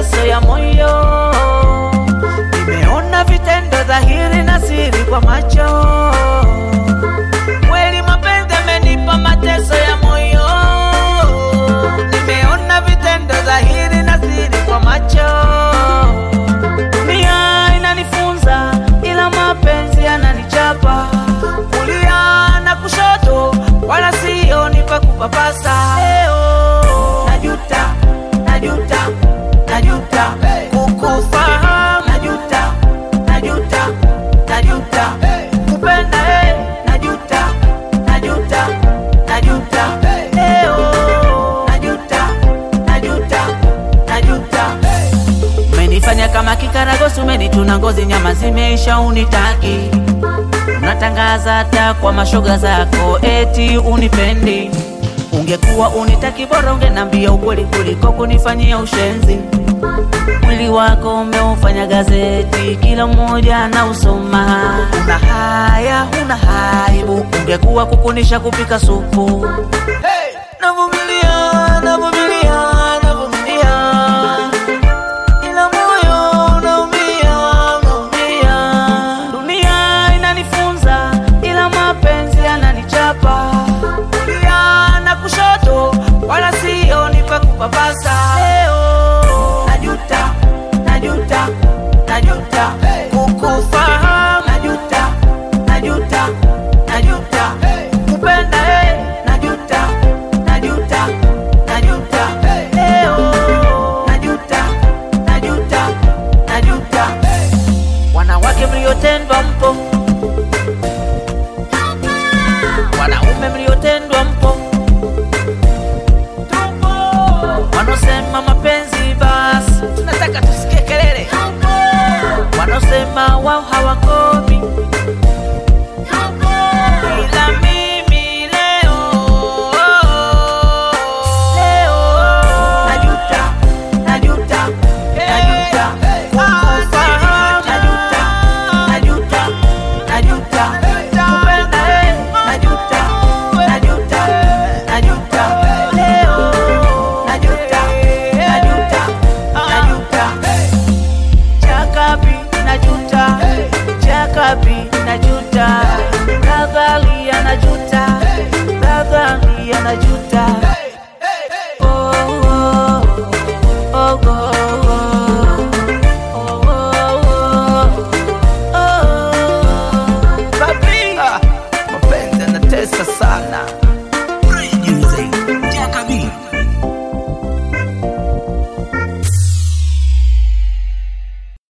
mateso ya moyo. Nimeona vitendo dhahiri na siri kwa macho. Kweli mapenzi amenipa mateso ya moyo. Nimeona vitendo dhahiri na siri kwa macho. Dunia inanifunza ila mapenzi yananichapa. Kulia na kushoto wala sioni pa kupapasa. Leo najuta, najuta, najuta kukufahamu. Najuta, najuta, najuta kupenda. eh. Najuta, najuta, najuta leo. Najuta, najuta, najuta Umenifanya kama kikaragosi, umenituna ngozi, nyama zimeisha, unitaki. Unatangaza hata kwa mashoga zako eti unipendi. Ungekuwa unitaki, bora ungenambia ukweli kuliko kunifanyia ushenzi. Mwili wako umeufanya gazeti, kila mmoja na usoma. Una haya, una haibu, ungekuwa kukunisha kupika supu. Navumilia, navumilia, navumilia ila moyo unaumia, unaumia. Dunia inanifunza ila mapenzi yananichapa. Kulia na kushoto wala sioni pa kupapasa. Leo najuta, najuta, najuta